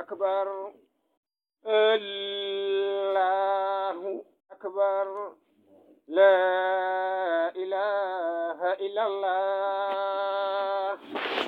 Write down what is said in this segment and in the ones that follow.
أكبر الله أكبر لا إله إلا الله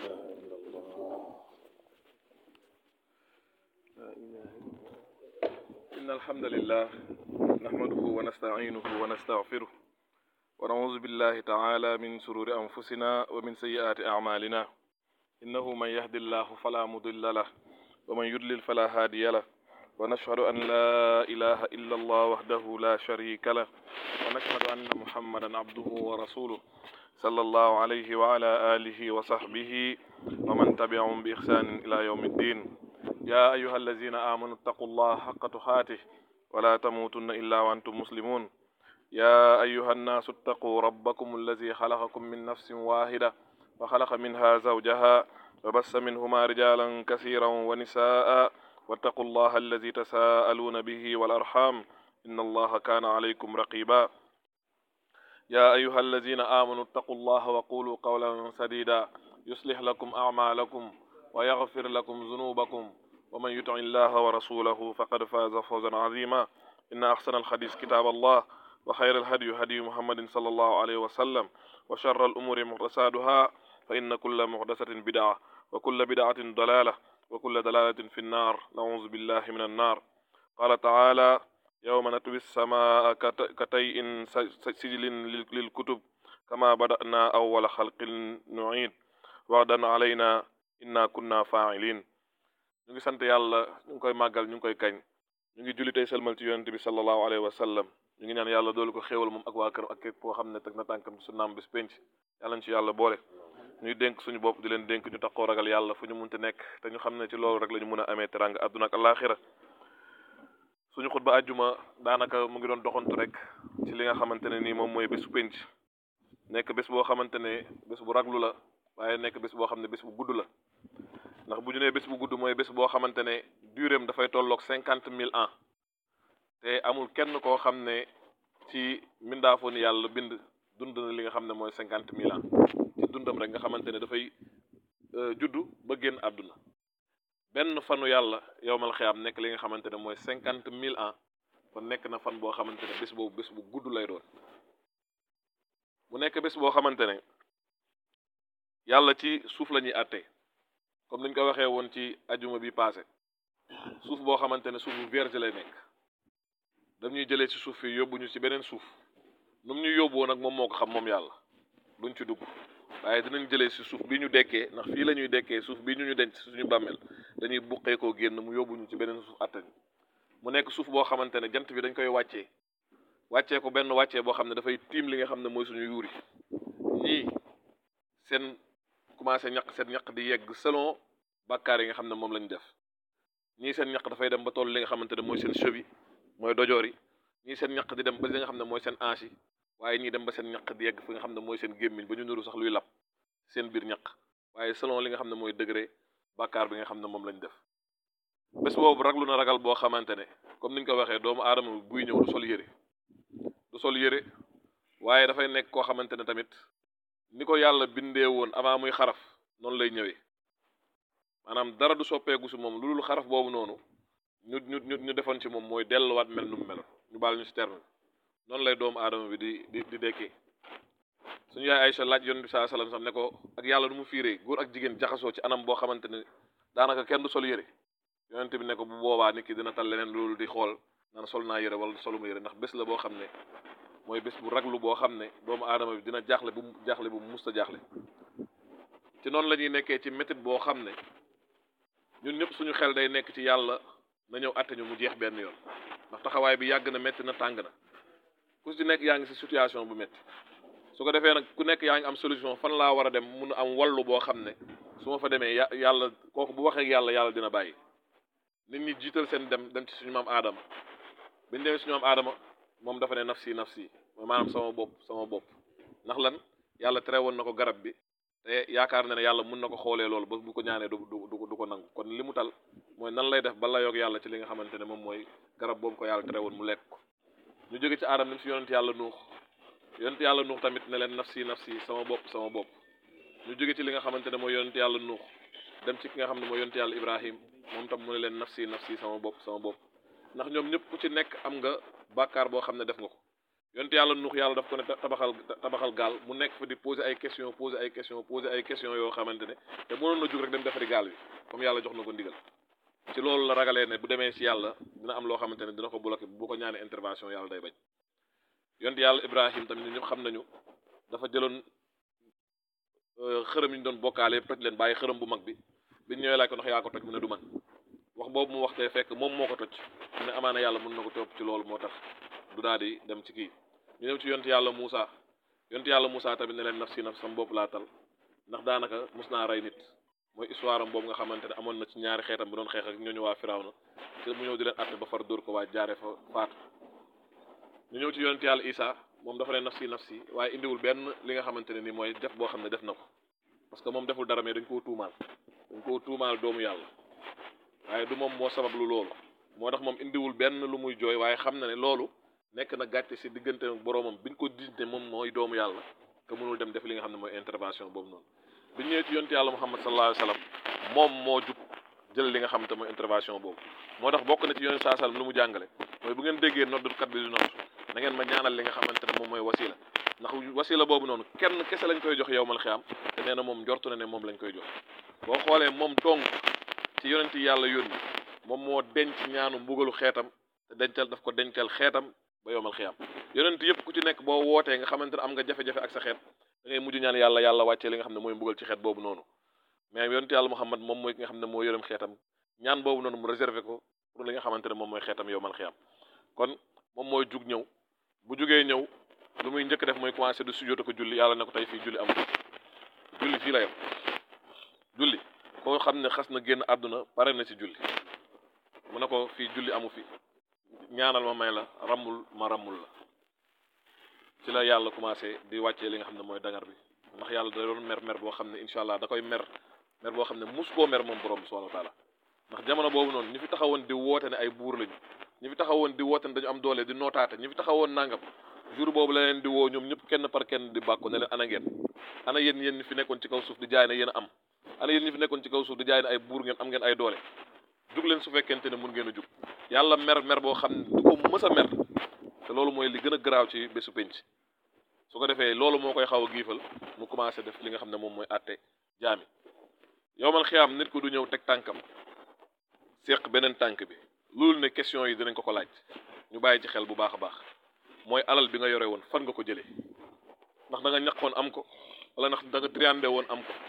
إن الحمد لله نحمده ونستعينه ونستغفره ونعوذ بالله تعالى من شرور أنفسنا ومن سيئات أعمالنا إنه من يهد الله فلا مضل له ومن يضلل فلا هادي له ونشهد أن لا إله إلا الله وحده لا شريك له ونشهد أن محمدا عبده ورسوله صلى الله عليه وعلى آله وصحبه ومن تبعهم بإحسان إلى يوم الدين يا أيها الذين آمنوا اتقوا الله حق تقاته ولا تموتن إلا وأنتم مسلمون يا أيها الناس اتقوا ربكم الذي خلقكم من نفس واحدة وخلق منها زوجها وبث منهما رجالا كثيرا ونساء واتقوا الله الذي تساءلون به والأرحام إن الله كان عليكم رقيبا يا أيها الذين آمنوا اتقوا الله وقولوا قولا سديدا يصلح لكم أعمالكم ويغفر لكم ذنوبكم ومن يطع الله ورسوله فقد فاز فوزا عظيما إن أحسن الحديث كتاب الله وخير الهدي هدي محمد صلى الله عليه وسلم وشر الأمور محدثاتها فإن كل محدثة بدعة وكل بدعة ضلالة وكل دلالة في النار نعوذ بالله من النار قال تعالى يوم نطوي السماء كتيء سجل للكتب كما بدأنا أول خلق نعيد وعدا علينا inna kunna fa'ilin ñu ngi sant yàlla ñu ngi koy màggal ñu ngi koy kañ ñu ngi julli tey selmal ci yonente bi sallallahu alayhi wa sallam ñu ngi ñaan yàlla doolu ko xéewal moom ak waa këram ak képp koo xam ne teg na tànkam su naam bis penc yàlla ñu ci yàlla boole ñuy dénk suñu bopp di leen dénk ñu taxoo ragal yàlla fu ñu munti nekk te ñu xam ne ci loolu rek la ñu mun a amee teranga àdduna ak alaxira suñu xutba àjjuma daanaka mu ngi doon doxantu rek ci li nga xamante ne nii moom mooy bésu penc nekk bés boo xamante ne bés bu raglu la waaye nekk bés boo xam ne bés bu gudd la ndax bu ñu nee bés bu gudd mooy bés boo xamante ne duréem dafay tolloog cinquante mille ans te amul kenn koo xam ne ci mbindaafoon yàlla bind dund na li nga xam ne mooy cinquante mille ans ci dundam rek nga xamante ne dafay juddu ba génn àdduna benn fanu yàlla yowmal xiyaam nekk li nga xamante ne mooy cinquante mille ans kon nekk na fan boo xamante ne bés boobu bés bu gudd lay doon mu nekk bés boo xamante ne yàlla ci suuf la ñuy àtte comme niñ ko waxee woon ci ajuma bi passé suuf boo xamante ne suuf bu vierge lay nekk dañuy jëlee ci suuf fii yóbbu ñu ci beneen suuf nu mu ñu yóbboo nag moom moo ko xam moom yàlla duñ ci dugg waaye dinañ jëlee ci suuf bi ñu dekkee ndax fii la ñuy dekkee suuf bi ñu ñu denc suñu bàmmeel dañuy buqee koo génn mu yóbbu ñu ci beneen suuf àtte mu nekk suuf boo xamante ne jant bi dañ koy wàccee wàccee ko benn wàccee boo xam ne dafay tiim li nga xam ne mooy suñu yuuri ñii seen commencé ñaq seen ñaq di yegg selon bàkkaar yi nga xam ne moom lañ def ñii seen ñaq dafay dem ba toll li nga xamante ne mooy seen cheville mooy dojoor yi ñii seen ñaq di dem ba li nga xam ne mooy seen hanche yi waaye ñii dem ba seen ñaq di yegg fi nga xam ne mooy seen gémmiñ ba ñu nuru sax luy lap seen biir ñaq waaye selon li nga xam ne mooy degré bàkkaar bi nga xam ne moom lañ def bés boobu raglu na ragal boo xamante ne comme niñ ko waxee doomu aadama bi buy ñëw du sol yére du sol yére waaye dafay nekk koo xamante ne tamit ni ko yàlla bindee woon avant muy xaraf noonu lay ñëwee maanaam dara du soppeeku si moom lu dul xaraf boobu noonu ñu ñu ñu defoon ci moom mooy delluwaat mel nu mu meloon ñu baal ñu si terme noonu lay doomu aadama bi di di di dekkee suñu yaay Aïcha laaj yoon bi saa salaam sax ne ko ak yàlla nu mu fiiree góor ak jigéen jaxasoo ci anam boo xamante ne daanaka kenn du sol yére yonent bi ne ko bu boobaa nit ki dina tal leneen loolu di xool naan sol naa yére wala soluma yére ndax bés la boo xam ne mooy bés bu raglu boo xam ne doomu aadama bi dina jaaxle bu jaaxle bu musta jaaxle ci noonu la ñuy nekkee ci métit boo xam ne ñun ñëpp suñu xel day nekk ci yàlla na ñëw àtte ñu mu jeex benn yoon ndax taxawaay bi yàgg na métti na tàng na ku ci nekk yaa ngi si situation bu métti su ko defee nag ku nekk yaa ngi am solution fan laa war a dem mun a am wallu boo xam ne su ma fa demee ya yàlla kooku bu waxee yàlla yàlla dina bàyyi nit ñi jiital seen dem dem ci suñu maam aadama biñu demee suñu maam aadama moom dafa ne nafsi nafsi mooy maanaam sama bopp sama bopp ndax lan yàlla tere woon na ko garab bi te yaakaar na ne yàlla mun na ko xoolee loolu ba bu ko ñaanee du du du ko nangu kon li mu tal mooy nan lay def ba la yoog yàlla ci li nga xamante ne moom mooy garab boobu ko yàlla tere woon mu lekk ko ñu jóge ci aadama dem si yonent yàlla nuux yonent yàlla nuux tamit ne leen nafsi nafsi sama bopp sama bopp ñu jóge ci li nga xamante ne mooy yonent yàlla nuux dem ci ki nga xam ne mooy yonent yàlla ibrahim moom tam mu ne leen nafsi nafsi sama bopp sama bopp ndax ñoom ñëpp ku ci nekk am nga bàkkaar boo xam ne def nga ko yonte yàlla nuux yàlla daf ko ne tabaxal tabaxal gaal mu nekk fa di poser ay question poser ay question poser ay question yoo xamante ne te mënoon na jug rek dem defari gaal bi comme yàlla jox na ko ndigal ci loolu la ragalee ne bu demee ci yàlla dina am loo xamante ne dina ko bloqué bu ko ñaanee intervention yàlla day bañ yonte yàlla ibrahim tamit ñun ñëpp xam nañu dafa jëloon xërëm yi ñu doon bokkaale yëpp toj leen bàyyi xërëm bu mag bi biñ ñëwee laaj ko ndax yaa ko toj mu ne du man wax boobu mu waxtee fekk moom moo ko toj mu ne amaana yàlla mën na ko topp ci loolu moo tax du daal di dem ci kii ñu ñëw ci yonte yàlla Moussa yonte yàlla Moussa tamit ne leen naf si naf sam bopp laa tal ndax daanaka mus naa rey nit mooy histoire am boobu nga xamante ne amoon na ci ñaari xeetam bi doon xeex ak ñooñu waa Firawna te mu ñëw di leen atte ba far dóor ko waa jaaree fa faatu ñu ñëw ci yonte yàlla Isa moom dafa leen naf si naf si waaye indiwul benn li nga xamante ne ni mooy def boo xam ne def na ko parce que moom deful dara mais dañ koo tuumaal dañ koo tuumaal doomu yàlla waaye du moom moo sabab lu loolu moo tax moom indiwul benn lu muy jooy waaye xam na ne loolu nekk na gàcce si diggante ak boroomam biñ ko diinte moom mooy doomu yàlla te mënul dem def li nga xam ne mooy intervention boobu noonu biñ ñëwee ci yonte yàlla muhammad sallallahu alayhi wa sallam moom moo jug jël li nga xam te mooy intervention boobu moo tax bokk na ci yonte saa sallam lu mu jàngale mooy bu ngeen déggee noddukat bi di nodd na ngeen ma ñaanal li nga xamante ne moom mooy wasila ndax wasila boobu noonu kenn kese lañ koy jox yowmal xiyaam te nee na moom njortu na ne moom lañ koy jox boo xoolee moom dong ci yonent yi yàlla yónni moom moo denc ñaanu mbugalu xeetam te dencal daf ko dencal xeetam ba yowmal xiyaam yonent yëpp ku ci nekk boo wootee nga xamante ne am nga jafe-jafe ak sa xeet da ngay mujj ñaan yàlla yàlla wàccee li nga xam ne mooy mbugal ci xeet boobu noonu mais yonent yàlla Muhammad moom mooy ki nga xam ne moo yërëm xeetam ñaan boobu noonu mu réservé ko pour li nga xamante ne moom mooy xeetam yowmal xiyaam kon moom mooy jug ñëw bu jugee ñëw lu muy njëkk def mooy commencé du sujjóot ko julli yàlla ne ko tey fii julli amul julli fii la yem julli koo xam ne xas na génn àdduna pare na ci julli mu ne ko fii julli amu fi ñaanal ma may la rammul ma rammul la ci la yàlla commencé di wàccee li nga xam ne mooy dangar bi ndax yàlla da doon mer mer boo xam ne incha allah da koy mer mer boo xam ne mus koo mer moom borom bi subhanahu wa taala ndax jamono boobu noonu ñi fi taxawoon di woote ne ay buur lañu ñi fi taxawoon di woote ne dañu am doole di nootaate ñi fi taxawoon nangam jour boobu la leen di woo ñoom ñëpp kenn par kenn di bàkku ne leen ana ngeen ana yéen yéen ñi fi nekkoon ci kaw suuf di jaay ne yéen a am ana yéen ñi fi nekkoon ci kaw suuf di jaay ne ay buur ngeen am ngeen ay doole jug leen su fekkente ne mun ngeen a jug yàlla mer mer boo xam ne du ko mës a mer te loolu mooy li gën a garaaw ci bésu penc su ko defee loolu moo koy xaw a giifal mu commencé def li nga xam ne moom mooy àtte jaami yow man xiyaam nit ko du ñëw teg tànkam séq beneen tànk bi loolu ne question yi dinañ ko ko laaj ñu bàyyi ci xel bu baax a baax mooy alal bi nga yore woon fan nga ko jëlee ndax da nga ñaqoon am ko wala ndax da nga triandé woon am ko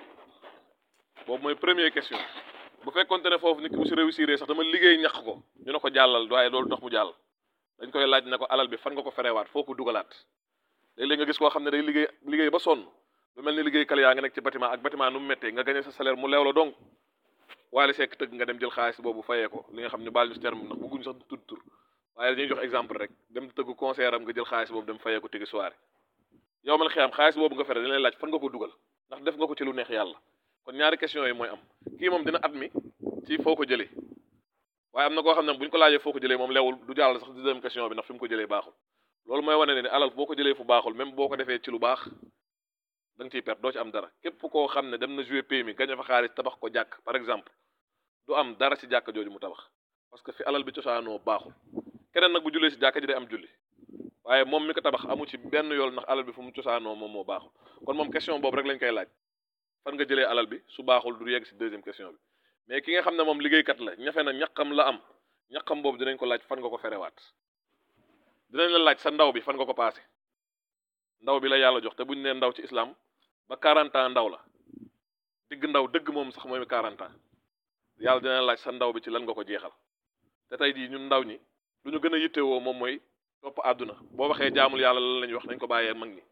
boobu mooy première question bu fekkonte ne foofu nit ki bu si réussir sax dama liggéey ñaq ko ñu ne ko jàllal waaye loolu tax mu jàll dañ koy laaj ne ko alal bi fan nga ko ferewaat foo ko dugalaat léeg-léeg nga gis koo xam ne day liggéey liggéey ba sonn lu mel ni liggéey kal yaa nga nekk ci bâtiment ak bâtiment nu mu méttee nga gagné sa salaire mu leew la donc waale sekk tëgg nga dem jël xaalis boobu fayee ko li nga xam ne baal ñu si terme ndax bëgguñu sax di tudd tur waaye dañuy jox exemple rek dem tëgg concert am nga jël xaalis boobu dem fayee ko tigi soirée yow man xiyam xaalis boobu nga fere dañ lay laaj fan nga ko dugal ndax def nga ko ci lu neex yàlla kon ñaari question yi mooy am kii moom dina at mi ci foo ko jëlee waaye am na koo xam ne bu ñu ko laajee foo ko jëlee moom leewul du jàll sax deuxième question bi ndax fi mu ko jëlee baaxul loolu mooy wane ne ni alal boo ko jëlee fu baaxul même boo ko defee ci lu baax da nga ciy perte doo ci am dara képp koo xam ne dem na jouer PMI gañe fa xaalis tabax ko jàkk par exemple du am dara ci jàkk jooju mu tabax parce que fi alal bi cosaanoo baaxul keneen nag bu jullee ci jàkk ji day am julli waaye moom mi ko tabax amu ci benn yool ndax alal bi fu mu cosaanoo moom moo baaxul kon moom question boobu rek lañ koy laaj fan nga jëlee alal bi su baaxul du yegg ci deuxième question bi mais ki nga xam ne moom liggéeykat la ñafe na ñaqam la am ñaqam boobu dinañ ko laaj fan nga ko ferewaat dinañ la laaj sa ndaw bi fan nga ko paase ndaw bi la yàlla jox te buñ nee ndaw ci islam ba 40 ans ndaw la digg ndaw dëgg moom sax mooy 40 ans yàlla dina laaj sa ndaw bi ci lan nga ko jeexal te tey jii ñun ndaw ñi lu ñu gën a yittewoo moom mooy topp àdduna boo waxee jaamul yàlla lan la ñuy wax nañ ko bàyyee mag ñi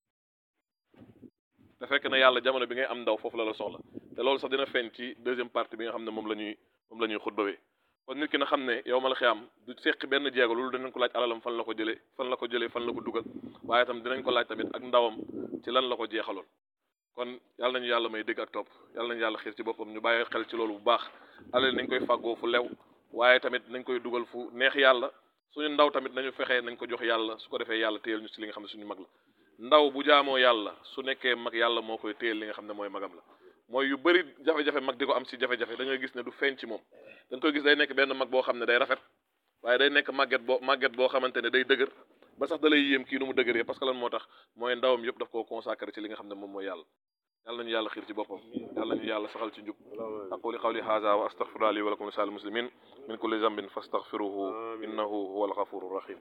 te fekk na yàlla jamono bi ngay am ndaw foofu la la soxla te loolu sax dina feeñ ci deuxième partie bi nga xam ne moom la ñuy moom la ñuy xutbawee kon nit ki na xam ne yow ma la xiyam du seqi benn jeego loolu dinañ ko laaj alalam fan la ko jëlee fan la ko jëlee fan la ko dugal waaye tam dinañ ko laaj tamit ak ndawam ci lan la ko jeexaloon kon yàlla nañu yàlla may dégg ak topp yàlla nañu yàlla xiir ci boppam ñu bàyyi xel ci loolu bu baax alal nañ koy fàggoo fu lew waaye tamit nañ koy dugal fu neex yàlla suñu ndaw tamit nañu fexee nañ ko jox yàlla su ko defee yàlla téyel ñu ci li nga xam ne suñu mag la ndaw bu jaamoo yàlla su nekkee mag yàlla moo koy téyel li nga xam ne mooy magam la mooy yu bëri jafe-jafe mag di ko am si jafe-jafe da ngay gis ne du feeñ ci moom da nga koy gis day nekk benn mag boo xam ne day rafet waaye day nekk màgget boo màgget boo xamante ne day dëgër ba sax da lay yéem kii nu mu dëgëree parce que lan moo tax mooy ndawam yëpp daf koo consacré ci li nga xam ne moom mooy yàlla yàlla nañu yàlla xiir ci boppam yàlla nañu yàlla saxal ci njub aquli qawli hadha wa astaghfiru li wa lakum lisal muslimin min kulli zambin fastaghfiruhu innahu huwa alghafuru rahim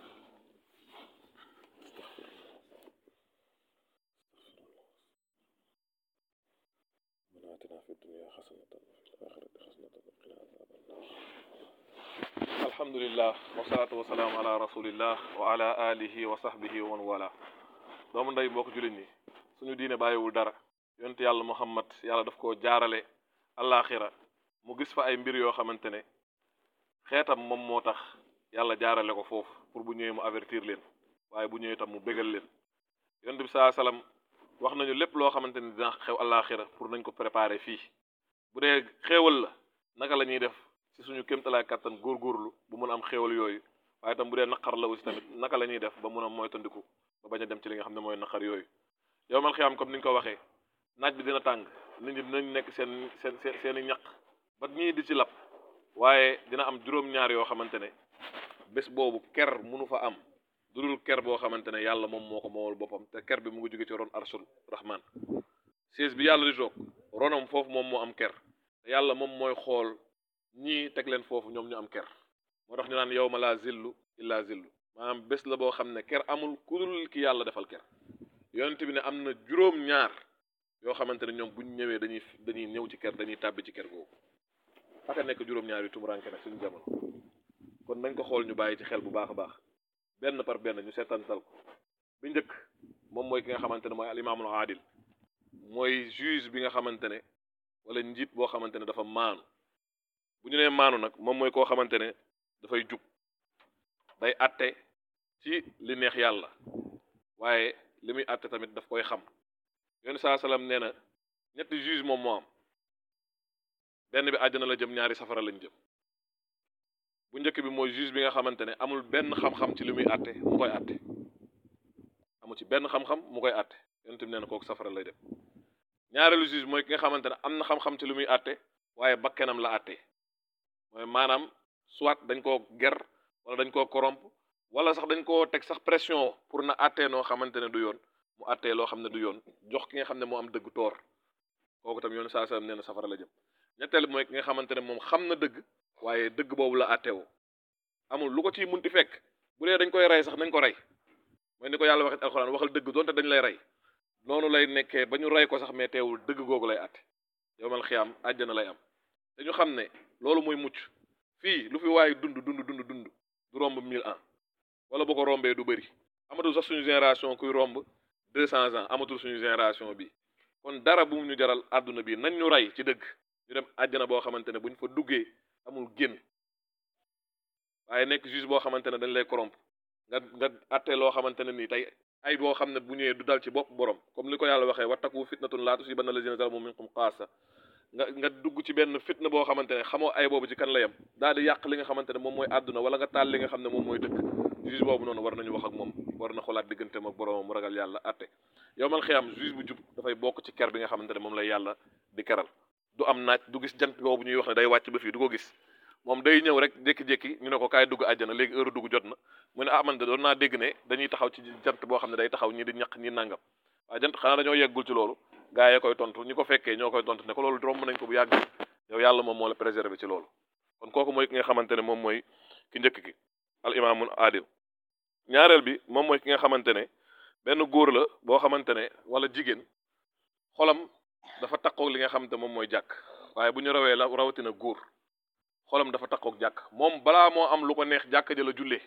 آتنا في الدنيا حسنة وفي الآخرة حسنة وقنا عذاب النار الحمد لله والصلاة والسلام على رسول الله وعلى آله وصحبه ومن والاه doomu ndey mbokk jullit ñi suñu diine bàyyiwul dara yonent yàlla muhammad yàlla daf koo jaarale allaaxira mu gis fa ay mbir yoo xamante ne xeetam moom moo tax yàlla jaarale ko foofu pour bu ñëwee mu avertir leen waaye bu ñëwee tam mu bégal leen yonent bi saa salaam wax nañu lépp loo xamante ni dina xew allaaxira pour nañ ko préparer fii bu dee xéewal la naka la ñuy def ci suñu kéemtalaay kàttan góorgóorlu bu mun a am xéewal yooyu waaye tam bu dee naqar la aussi tamit naka la ñuy def ba mun a moytandiku ba bañ a dem ci li nga xam ne mooy naqar yooyu yow mal xiyaam comme ni ñu ko waxee naaj bi dina tàng nit ñi dinañ nekk seen seen seen seen i ñaq ba ñii di ci lap waaye dina am juróom-ñaar yoo xamante ne bés boobu ker munu fa am du dul ker boo xamante ne yàlla moom moo ko moomal boppam te ker bi mu ngi jóge ci ron arsul rahman siis bi yàlla di toog ronam foofu moom moo am ker te yàlla moom mooy xool ñii teg leen foofu ñoom ñu am ker moo tax ñu naan yow ma laa zillu illa zillu maanaam bés la boo xam ne ker amul ku dul ki yàlla defal ker yonent bi ne am na juróom-ñaar yoo xamante ne ñoom buñ ñëwee dañuy dañuy ñëw ci ker dañuy tàbbi ci ker googu aka nekk juróom-ñaar yu tumuranke nag suñu jamono kon nañ ko xool ñu bàyyi ci xel bu baax a baax benn par benn ñu seetantal ko bi njëkk moom mooy ki nga xamante ne mooy al imaamul aadil mooy juge bi nga xamante ne wala njiit boo xamante ne dafa maanu bu ñu nee maanu nag moom mooy koo xamante ne dafay jub day atte ci li neex yàlla waaye li muy atte tamit daf koy xam yoon saa salaam nee na ñetti juge moom moo am benn bi àjjana la jëm ñaari safara lañ jëm bu njëkk bi mooy juge bi nga xamante ne amul benn xam-xam ci li muy atte mu koy atte amu ci benn xam-xam mu koy atte yonent bi nee na kooku safara lay dem ñaareelu juge mooy ki nga xamante ne am na xam-xam ci li muy atte waaye bakkenam la atte mooy maanaam soit dañ koo ger wala dañ koo corrompre wala sax dañ koo teg sax pression pour na attee noo xamante ne du yoon mu attee loo xam ne du yoon jox ki nga xam ne moo am dëgg toor kooku tam yoon saa sallam nee na safara la jëm ñetteel mooy ki nga xamante ne moom xam na dëgg waaye dëgg boobu la attewoo amul lu ko ciy munti fekk bu dee dañ koy rey sax nañ ko rey mooy ni ko yàlla waxee alxuraan waxal dëgg doonte dañ lay rey noonu lay nekkee ba ñu rey ko sax mais teewul dëgg googu lay atte yowmal xiyaam àjjana lay am te ñu xam ne loolu mooy mucc fii lu fi waaye dund dund dund dund du romb mille ans wala bu ko rombee du bëri amatul sax suñu génération kuy romb deux cents ans amatul suñu génération bi kon dara bu mu ñu jaral àdduna bi nañ ñu rey ci dëgg ñu dem àjjana boo xamante ne buñ fa duggee amul génn waaye nekk juge boo xamante ne dañ lay corrompre nga nga atte loo xamante ne nii tey ay boo xam ne bu ñëwee du dal ci bopp borom comme li ko yàlla waxee wattaku fitnatun laa tusiibanna allaziina zalamu minkum xaassa nga nga dugg ci benn fitna boo xamante ne xamoo ay boobu ci kan la yem daal di yàq li nga xamante ne moom mooy àdduna wala nga taal li nga xam ne moom mooy dëkk juge boobu noonu war nañu wax ak moom war na xolaat digganteem ak boromam mu ragal yàlla atte yow man xiyam juge bu jub dafay bokk ci ker bi nga xamante ne moom lay yàlla di keral du am naaj du gis jant boobu ñuy wax ne day wàcc ba fii du ko gis moom day ñëw rek jékki-jékki ñu ne ko kaay dugg àjjana léegi heure dugg jot na mu ne ah man de doon naa dégg ne dañuy taxaw ci jant boo xam ne day taxaw ñi di ñaq ñi nangam waaye jant xanaa dañoo yeggul ci loolu gaa yee koy tontu ñi ko fekkee ñoo koy tontu ne ko loolu romb nañ ko bu yàgg yow yàlla moom moo la préserver ci loolu kon kooku mooy ki nga xamante ne moom mooy ki njëkk ki al imaamul adil ñaareel bi moom mooy ki nga xamante ne benn góor la boo xamante ne wala jigéen xolam dafa takkoog li nga xamante moom mooy jàkk waaye bu ñu rawee la rawatina góor xolam dafa takkoog jàkk moom balaa moo am lu ko neex jàkk ja la jullee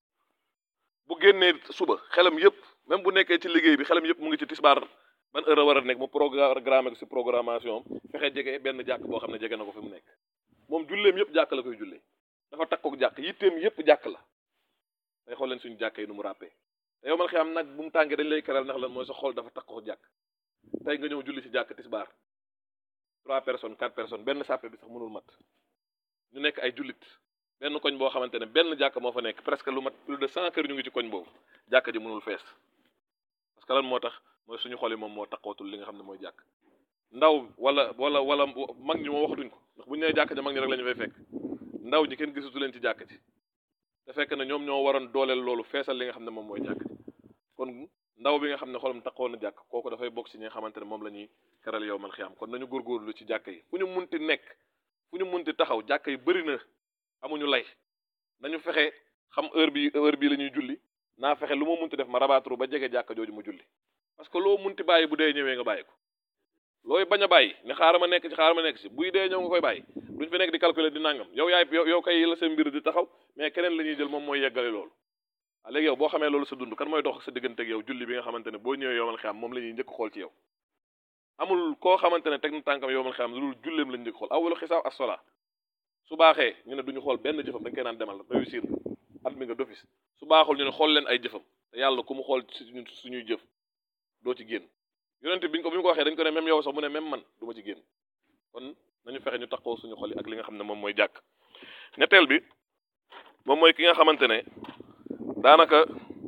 bu génnee suba xelam yëpp même bu nekkee ci liggéey bi xelam yëpp mu ngi ci tisbaar ban heure war a nekk mu programme ko si programmation fexe jege benn jàkk boo xam ne jege na ko fi mu nekk moom julleem yëpp jàkk la koy jullee dafa takkoog jàkk yitteem yëpp jàkk la day xool leen suñu jàkk yi nu mu ràppee te yow man xëy am nag bu mu tàngee dañ lay keral ndax lan mooy sa xol dafa takkoog jàkk tey nga ñëw julli ci jàkk tisbaar trois personnes quatre personnes benn sàppe bi sax mënul mat ñu nekk ay jullit benn koñ boo xamante ne benn jàkk moo fa nekk presque lu mat plus de cent kër ñu ngi ci koñ boobu jàkk ji mënul fees parce que lan moo tax mooy suñu xol yi moom moo taxawatul li nga xam ne mooy jàkk ndaw wala wala wala mag ñi moom waxatuñ ko ndax bu ñu nee jàkk ja mag ñi rek la ñu fay fekk ndaw ñi kenn gisatu leen ci jàkk ji te fekk na ñoom ñoo waroon dooleel loolu feesal li nga xam ne moom mooy jàkk ji kon ndaw bi nga xam ne xolam taxoon na jàkk kooku dafay bokk ci ñi nga xamante ne moom la ñuy keral yow man xiyaam kon nañu góorgóorlu ci jàkk yi fu ñu munti nekk fu ñu munti taxaw jàkk yi bëri na amuñu lay nañu fexe xam heure bi heure bii la ñuy julli naa fexe lu ma munti def ma rabaaturu ba jege jàkka jooju mu julli parce que loo munti bàyyi bu dee ñëwee nga bàyyi ko looy bañ a bàyyi ne xaaral ma nekk ci xaaral ma nekk ci buy dee ñëw nga koy bàyyi duñ fi nekk di calculer di nangam yow yaay yow yow kay la sa mbir di taxaw mais keneen la ñuy jël moom mooy yeggale loolu waaw léegi yow boo xamee loolu sa dund kan mooy dox ak sa diggante ak yow julli bi nga xamante ne boo ñëwee yowmal xiyaam moom la ñuy njëkk xool ci yow amul koo xamante ne teg na tànkam yowmal xiyaam lu dul julleem lañ njëkk xool awalu xisaab as-sola su baaxee ñu ne duñu xool benn jëfam dañ koy naan demal réussir nga at mi nga d'office su baaxul ñu ne xool leen ay jëfam te yàlla ku mu xool suñu suñuy jëf doo ci génn yonent bi ñu ko bi ñu ko waxee dañ ko ne même yow sax mu ne même man du ma ci génn kon nañu fexe ñu taxaw suñu xol yi ak li nga xam ne moom mooy jàkk ñetteel bi moom mooy ki nga xamante ne daanaka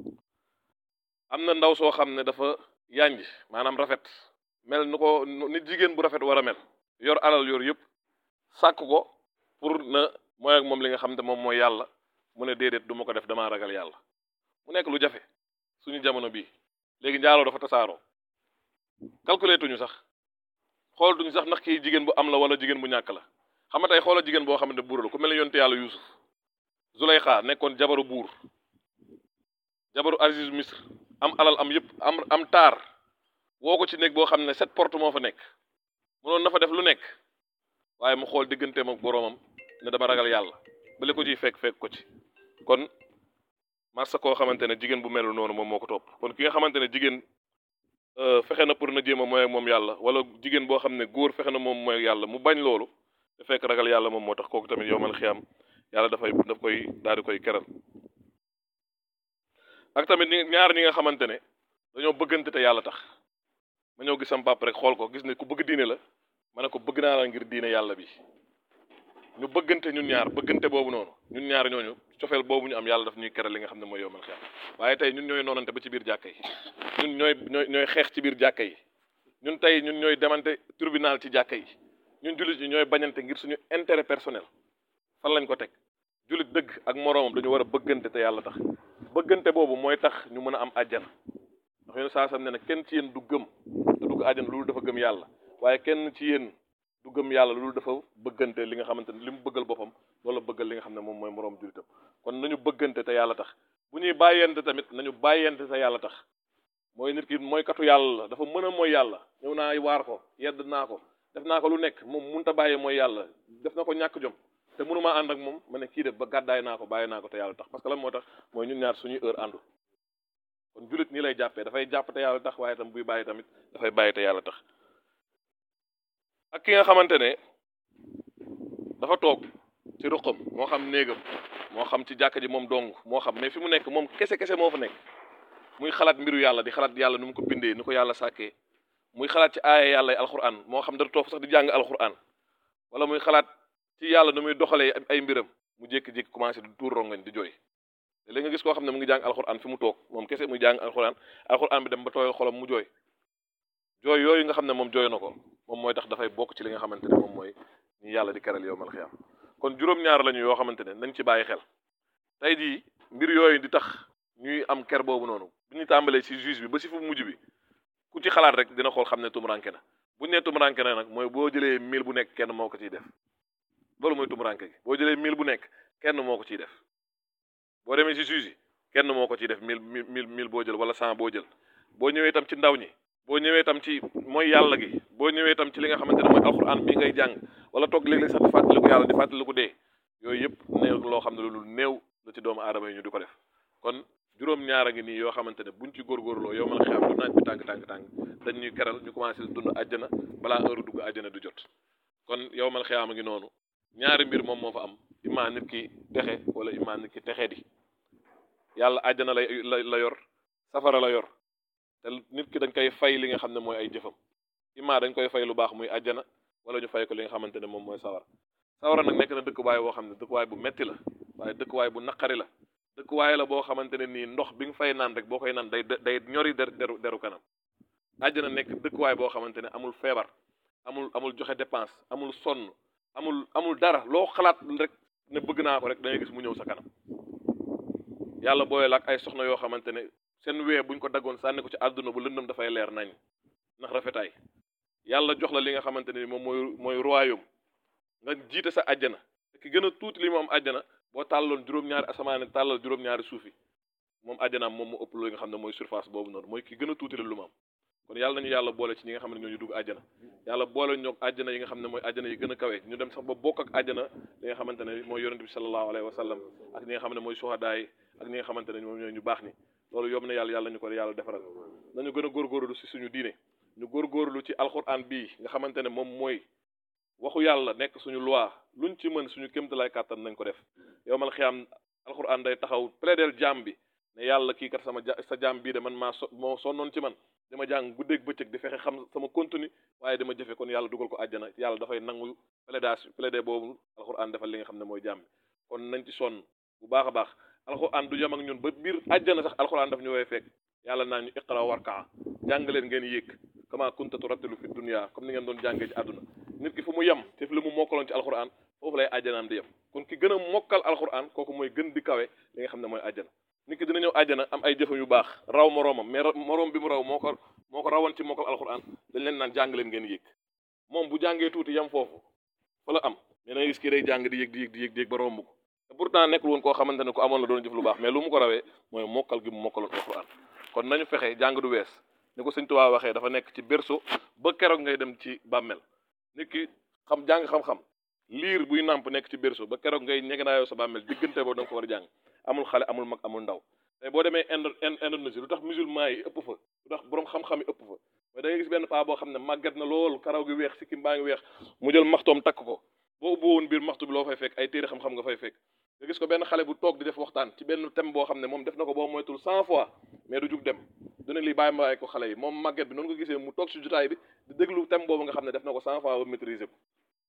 am na ndaw soo xam ne dafa yanj maanaam rafet mel nu ko ni jigéen bu rafet war a mel yor alal yor yëpp sàkk ko pour na mooy ak moom li nga xam ne moom mooy yàlla mu ne déedéet du ma ko def damaa ragal yàlla mu nekk lu jafe suñu jamono bii léegi njaaloo dafa tasaaroo calculé tuñu sax xool tuñu sax ndax kii jigéen bu am la wala jigéen bu ñàkk la xam nga tey xoola jigéen boo xam ne buur la ku mel ne yonte yàlla Yuusuf Zuleyxa nekkoon jabaru buur jabaru Aziz Misr am alal am yëpp am am taar woo ko ci néeg boo xam ne sept porte moo fa nekk mënoon na fa def lu nekk waaye mu xool digganteem ak boroomam ne dama ragal yàlla ba li ko ciy fekk fekk ko ci kon massa koo xamante ne jigéen bu melu noonu moom moo ko topp kon ki nga xamante ne jigéen fexe na pour na jéem a mooy ak moom yàlla wala jigéen boo xam ne góor fexe na moom mooy yàlla mu bañ loolu te fekk ragal yàlla moom moo tax kooku tamit yow man xiyam yàlla dafay daf koy daal di koy keral ak tamit ñi ñaar ñi nga xamante ne dañoo bëggante te yàlla tax ma ñëw gis sam pap rek xool ko gis ne ku bëgg diine la ma ne ko bëgg naa la ngir diine yàlla bi ñu bëggante ñun ñaar bëggante boobu noonu ñun ñaar ñooñu cofeel boobu ñu am yàlla daf ñuy keral li nga xam ne mooy yomal xiyam waaye tey ñun ñooy noonante ba ci biir jàkka yi ñun ñooy ñooy ñooy xeex ci biir jàkka yi ñun tey ñun ñooy demante tribunal ci jàkka yi ñun jullit ñi ñooy bañante ngir suñu intérêt personnel fan lañ ko teg jullit dëgg ak moroomam dañu war a bëggante te yàlla tax bëggante boobu mooy tax ñu mën a am àjjana ndax yéen saa sam ne ne kenn ci yéen du gëm te dugg àjjana loolu dafa gëm yàlla waaye kenn ci yéen du gëm yàlla loolu dafa bëggante li nga xamante ne li mu bëggal boppam loolu bëggal li nga xam ne moom mooy moroom jullitam kon nañu bëggante te yàlla tax bu ñuy bàyyente tamit nañu bàyyente te yàlla tax mooy nit ki mooy katu yàlla la dafa mën a mooy yàlla ñëw naa waar ko yedd naa ko def naa ko lu nekk moom munta bàyyee mooy yàlla def na ko ñàkk jom te mënumaa ànd ak moom ma ne kii def ba gàddaay naa ko bàyyi naa ko te yàlla tax parce que lan moo tax mooy ñun ñaar suñuy heure àndu kon jullit nii lay jàppee dafay jàpp te yàlla tax waaye tam buy bàyyi tamit dafay bàyyi te yàlla tax ak ki nga xamante ne dafa toog ci ruqam moo xam néegam moo xam ci jàkka ji moom dong moo xam mais fi mu nekk moom kese kese moo fa nekk muy xalaat mbiru yàlla di xalaat yàlla nu mu ko bindee ni ko yàlla sàkkee muy xalaat ci aaya yàlla yi alquran moo xam dara toog sax di jàng alquran wala muy xalaat ci yàlla nu muy doxalee ay mbiram mu jékki-jékki commencé di tuur rongañ di jooy te léegi nga gis koo xam ne mu ngi jàng alquran fi mu toog moom kese muy jàng alquran alquran bi dem ba tooyal xolam mu jooy jooy yooyu nga xam ne moom jooy na ko moom mooy tax dafay bokk ci li nga xamante ne moom mooy ñu yàlla di keral yowmal xiyaam kon juróom-ñaar lañu yoo xamante ne nañ ci bàyyi xel tey jii mbir yooyu di tax ñuy am ker boobu noonu bu ñu tàmbalee ci juge bi ba ci fu mujj bi ku ci xalaat rek dina xool xam ne tumuranke na bu ñu nee tumuranke na nag mooy boo jëlee mille bu nekk kenn moo ko ciy def loolu mooy tumuranke gi boo jëlee mille bu nekk kenn moo ko ciy def boo demee ci juge yi kenn moo ko ciy def mille mille mille boo jël wala cent boo jël boo ñëwee itam ci ndaw ñi boo ñëwee itam ci mooy yàlla gi boo ñëwee itam ci li nga xamante ne mooy alxuraan bi ngay jàng wala toog léeg-léeg sax di fàttaliku yàlla di fàttaliku dee yooyu yëpp néew loo xam ne loolu néew la ci doomu aadama yi ñu di ko def kon juróom-ñaar a ngi nii yoo xamante ne buñ ci góorgóorloo yow mën a xam lu naaj bi tàng tàng tàng dañ ñuy keral ñu commencé dund àjjana balaa heure dugg àjjana du jot kon yow mal xiyaama ngi noonu ñaari mbir moom moo fa am imaa nit ki texe wala imaa nit ki texe di yàlla àjjana lay la la yor safara la yor te nit ki dañ koy fay li nga xam ne mooy ay jëfam imaa dañ koy fay lu baax muy àjjana wala ñu fay ko li nga xamante ne moom mooy sawara sawara nag nekk na dëkkuwaay boo xam ne dëkkuwaay bu metti la waaye dëkkuwaay bu naqari la dëkkuwaay la boo xamante ne nii ndox bi nga fay naan rek boo koy naan day day ñori der deru deru kanam àjjana nekk dëkkuwaay boo xamante ne amul feebar amul amul joxe dépense amul sonn amul amul dara loo xalaat rek ne bëgg naa ko rek da ngay gis mu ñëw sa kanam yàlla booyal ak ay soxna yoo xamante ne seen wee buñ ko daggoon sànni ko ci àdduna bu lëndëm dafay leer nañ ndax rafetaay yàlla jox la li nga xamante ne moom mooy mooy royaume nga jiite sa àjjana ki gën a tuuti li mu am àjjana boo tàlloon juróom-ñaari asamaan tàllal juróom-ñaari suuf yi moom àjjanaam moom mu ëpp lu nga xam ne mooy surface boobu noonu mooy ki gën a tuuti la lu mu am kon yàlla nañu yàlla boole ci ñi nga xam ne ñoo ñu dugg àjjana yàlla boole ñoog àjjana yi nga xam ne mooy àjjana yi gën a kawe ñu dem sax ba bokk ak àjjana li nga xamante ne mooy yonente bi sallallahu alayhi wa sallam ak ñi nga xam ne mooy suhadaa yi ak ñi nga xamante ne moom ñooy ñu baax ni loolu yomb na yàlla yàlla ñu ko yàlla defaral nañu gën a góorgóorlu si suñu diine ñu góorgóorlu ci alquran bii nga xamante ne moom mooy waxu yàlla nekk suñu loi luñ ci mën suñu kémtalaay kàttan nañ ko def yow mal xiyaam alquran day taxaw plaidel jaam bi ne yàlla kii kat sama ja sa jaam bii de man maa so moo sonnoon ci man dama jàng guddeeg bëccëg di fexe xam sama contenu waaye dama jëfe kon yàlla dugal ko àjjana yàlla dafay nangu plaidage plaidé boobu alquran defal li nga xam ne mooy jaam bi kon nañ ci sonn bu baax a baax alquran du yem ak ñun ba biir àjjana sax alquran daf ñu woy fekk yàlla naa ñu iqra warkaa jàng leen ngeen yéeg kama kunta turattilu fi dunya comme ni ngeen doon jàngee ci àdduna nit ki fu mu yem te fi li mu mokkaloon ci alquran foofu lay àjjanaam di yem kon ki gën a mokkal alquran kooku mooy gën di kawe li nga xam ne mooy àjjana nit ki dina ñëw àjjana am ay jëfe yu baax raw moroomam mais moroom bi mu raw moo ko moo ko rawoon ci mokkal alquran dañ leen naan jàng leen ngeen yéeg moom bu jàngee tuuti yem foofu fa la am mais da ngay gis kii day jàng di yéeg di yéeg di yéeg di yéeg ba romb ko te pourtant nekkul woon koo xamante ne ko amoon la doon jëf lu baax mais lu mu ko rawee mooy mokkal gi mu mokkaloon alquran kon nañu fexe jàng du wees ni ko sëñ Tuubaa waxee dafa nekk ci berceau ba keroog ngay dem ci bàmmel nit ki xam jàng xam-xam liir buy nàmp nekk ci berceau ba keroog ngay ñegenaayoo sa bàmmel diggante boobu da nga ko war a jàng amul xale amul mag amul ndaw tey boo demee Inde Indonésie lu tax musulman yi ëpp fa lu tax boroom xam-xam yi ëpp fa mais da ngay gis benn paa boo xam ne màggat na lool karaw gi weex sikkim baa ngi weex mu jël maxtoom takk ko boo ubbi woon biir maxtu bi loo fay fekk ay téere xam-xam nga fay fekk nga gis ko benn xale bu toog di def waxtaan ci benn thème boo xam ne moom def na ko boo moytul cent fois mais du jug dem du ne lii bàyyi ma bàyyi ko xale yi moom màgget bi noonu ko gisee mu toog si jotaay bi di déglu thème boobu nga xam ne def na ko cent fois ba maîtriser ko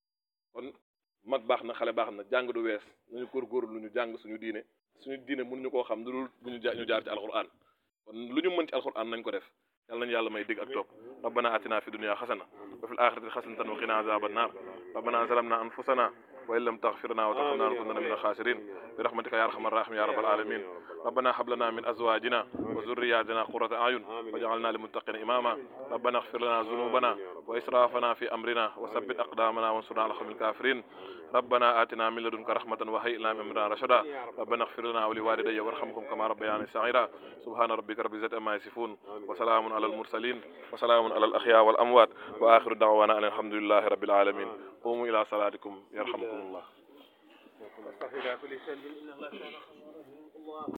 kon mag baax na xale baax na jàng du wees nañu góorgóorlu lu ñu jàng suñu diine suñu diine mënuñu koo xam lu dul bu ñu ñu jaar ci alquran kon lu ñu mën ci alquran nañ ko def yàlla nañu yàlla may dégg ak topp rabbana atina fi dunya xasana wa fil axirati xasanatan wa qina azaban nar rabbana zalamna anfusana wa in lam taghfir lana wa tarhamna lanakunanna min al-khasirin bi rahmatika ya arhamar rahimin ya rabbal alamin ربنا هب لنا من ازواجنا وذرياتنا قرة اعين واجعلنا للمتقين اماما ربنا اغفر لنا ذنوبنا واسرافنا في امرنا وثبت اقدامنا وانصرنا على القوم الكافرين ربنا آتنا من لدنك رحمة وهيئ لنا من امرنا رشدا ربنا اغفر لنا ولوالدي وارحمهم كما ربياني صغيرا سبحان ربك رب العزة عما يصفون وسلام على المرسلين وسلام على الاحياء والاموات واخر دعوانا ان الحمد لله رب العالمين قوموا الى صلاتكم يرحمكم الله واستغفر كل شيء إن الله كان غفورا رحيما. الله